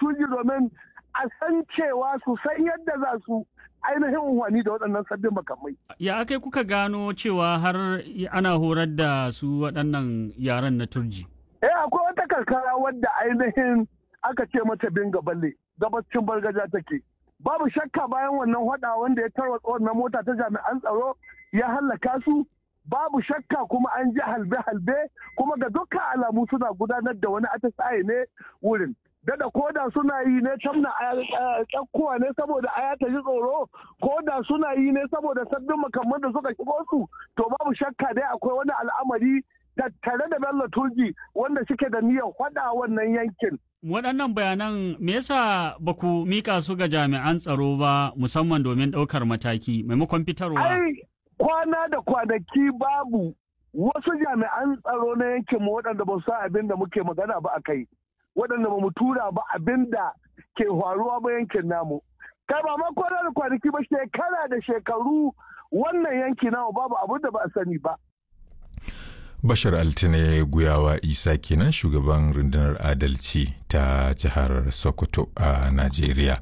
tuji domin a san cewa su san yadda za su ainihin unhwani da waɗannan sabbin makamai. Ya akai kuka gano cewa har ana horar da su waɗannan yaran na turji? Eh akwai wata karkara wadda ainihin aka ce mata binga balle gabacin bargaja take. Babu shakka bayan wannan hada wanda ya tarwatsa wannan mota ta jami'an tsaro ya hallaka su babu shakka kuma an ji halbe-halbe kuma ga dukkan alamu suna gudanar da wani atisaye ne wurin. Dada koda suna yi ne tamna kyakkuwa ne saboda aya ta ji tsoro koda suna yi ne saboda sabbin makamman da suka shigo su to babu shakka dai akwai wani al'amari tattare da Bello Turji wanda suke da niyyar faɗa wannan yankin. Waɗannan bayanan me yasa ba ku mika su ga jami'an tsaro ba musamman domin ɗaukar mataki maimakon fitarwa? Ai kwana da kwanaki babu wasu jami'an tsaro na yankin mu waɗanda ba su san abin da muke magana ba a kai. Waɗanda ba mu tura ba abin da ke faruwa ba yankin namu. Kai ba ma kwana da kwanaki ba shekara da shekaru wannan yanki namu babu abin da ba a sani ba. Bashar Altine Guyawa Isa kenan shugaban rundunar adalci ta jihar Sokoto a Najeriya.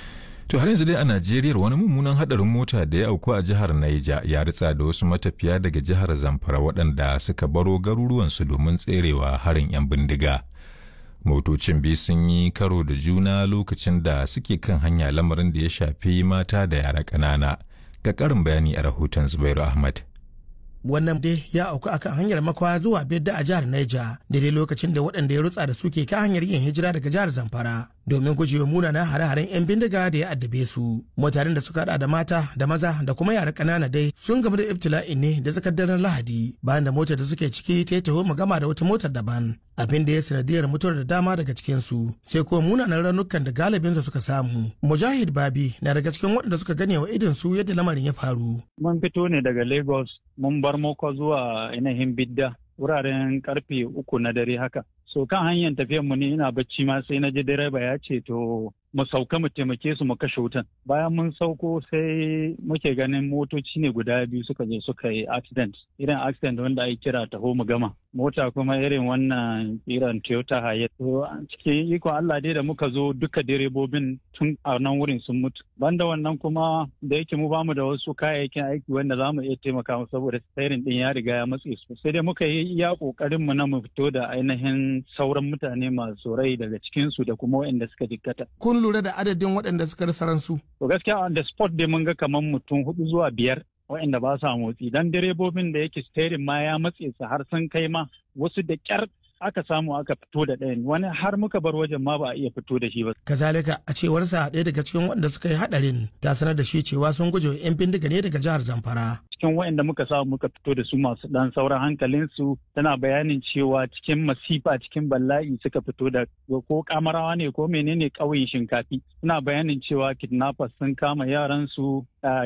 To har yanzu dai a Najeriya wani mummunan hadarin mota da ya auku a jihar Naija ya ritsa da wasu matafiya daga jihar Zamfara waɗanda suka baro garuruwansu domin tserewa harin 'yan bindiga. Motocin biyu sun yi karo da juna lokacin da suke kan hanya lamarin da ya shafi mata da yara ƙanana. Ga ƙarin bayani a rahoton Zubairu Ahmad. wannan dai ya auku akan hanyar makwa zuwa bedda a jihar Niger daidai lokacin da waɗanda ya rutsa da suke kan hanyar yin hijira daga jihar Zamfara domin gujewa munanan hare-haren 'yan bindiga da ya addabe su. Mutanen da suka hada da mata da maza da kuma yara ƙanana dai sun gamu da ibtila'in ne da tsakar daren Lahadi bayan da motar da suke ciki ta yi taho gama da wata motar daban. Abin da ya sanadiyar mutuwar da dama daga cikin su sai kuma munanan raunukan da galibinsu suka samu. Mujahid Babi na daga cikin waɗanda suka gane wa idon su yadda lamarin ya faru. Mun fito ne daga Lagos mun bar moko zuwa ainihin bidda wuraren karfe uku na dare haka. So kan hanyar tafiyar mu ne ina bacci ma sai na ji direba ya ce to mu sauka mu taimake su mu kashe wutan. Bayan mun sauko sai muke ganin motoci ne guda biyu suka je suka yi accident. Irin accident wanda ake kira taho mu gama. Mota kuma irin wannan irin Toyota Hayat. To cikin ikon Allah dai da muka zo duka direbobin tun a nan wurin sun mutu. Banda wannan kuma da yake mu bamu da wasu kayayyakin aiki wanda za mu iya taimaka mu saboda tsarin din ya riga ya matse su. Sai dai muka yi iya kokarin mu na mu fito da ainihin sauran mutane masu rai daga cikin su da kuma waɗanda suka jikkata. Kun lura da adadin waɗanda suka rasa ransu? To gaskiya on the spot dai mun ga kamar mutum hudu zuwa biyar waɗanda ba sa motsi dan direbobin da yake steering ma ya matse su har sun kai ma wasu da kyar aka samu aka fito da ɗayan wani har muka bar wajen ma ba a iya fito da shi ba. Kazalika a cewarsa ɗaya daga cikin waɗanda suka yi haɗarin ta sanar da shi cewa sun guje 'yan bindiga ne daga jihar Zamfara. cikin waɗanda muka samu muka fito da su masu ɗan sauran hankalinsu tana bayanin cewa cikin masifa cikin bala'i suka fito da ko kamarawa ne ko menene ƙauyen shinkafi suna bayanin cewa kidnappers sun kama yaransu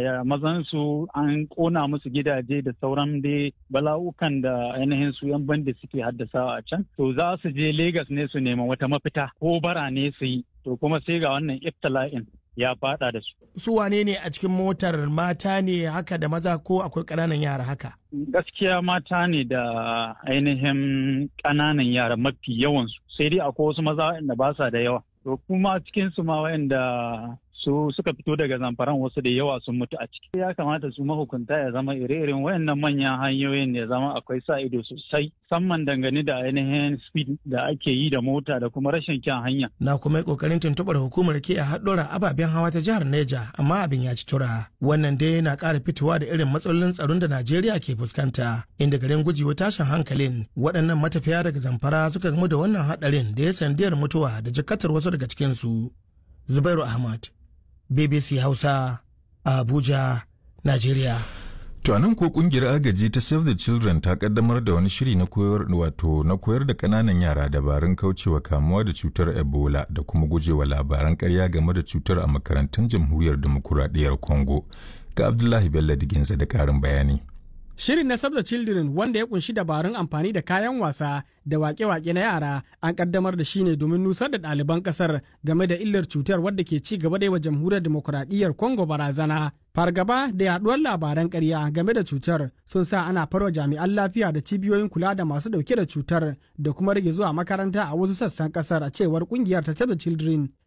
mazansu an ƙona musu gidaje da sauran dai bala'ukan da ainihin su yan bandi suke haddasawa a can to za su je Legas ne su nema wata mafita ko bara ne su yi to kuma sai ga wannan iftila'in ya fada da su. Su wane ne a cikin motar mata ne haka da maza ko akwai ƙananan yara haka? Gaskiya mata ne da ainihin ƙananan yara mafi yawansu sai dai akwai wasu maza waɗanda ba sa da yawa. To kuma cikin su ma waɗanda su suka fito daga zamfaran wasu da yawa sun mutu a ciki ya kamata su mahukunta ya zama ire-iren wayannan manyan hanyoyin ya zama akwai sa ido sosai musamman dangane da ainihin speed da ake yi da mota da kuma rashin kyan hanya Na kuma yi kokarin tuntuɓar hukumar ke a haɗura ababen hawa ta jihar Neja amma abin ya ci tura. Wannan dai na ƙara fitowa da irin matsalolin tsaron da Najeriya ke fuskanta inda garin gujewa tashin hankalin waɗannan matafiya daga zamfara suka gamu da wannan haɗarin da ya sandiyar mutuwa da jikatar wasu daga cikinsu. Zubairu Ahmad. BBC Hausa a Abuja, Najeriya. To anan ko kungiyar agaji ta Save the Children ta kaddamar da wani shiri na koyar wato na koyar da kananan yara dabarun kaucewa kamuwa da cutar Ebola da kuma gujewa labaran ƙarya game da cutar a makarantun Jamhuriyar Demokuraɗiyyar Congo. Ga Abdullahi Bello Diginza da ƙarin bayani. Shirin na Save the Children wanda ya kunshi dabarun amfani da kayan wasa da wake-wake na yara an kaddamar da shi ne domin nusar da ɗaliban ƙasar game da illar cutar wadda ke ci gaba da yi wa jamhuriyar demokuraɗiyyar Congo barazana. Fargaba da yaduwar labaran ƙarya game da cutar sun sa ana farwa jami'an lafiya da cibiyoyin kula da masu ɗauke da cutar da kuma rage zuwa makaranta a wasu sassan ƙasar a cewar ƙungiyar ta Save the Children.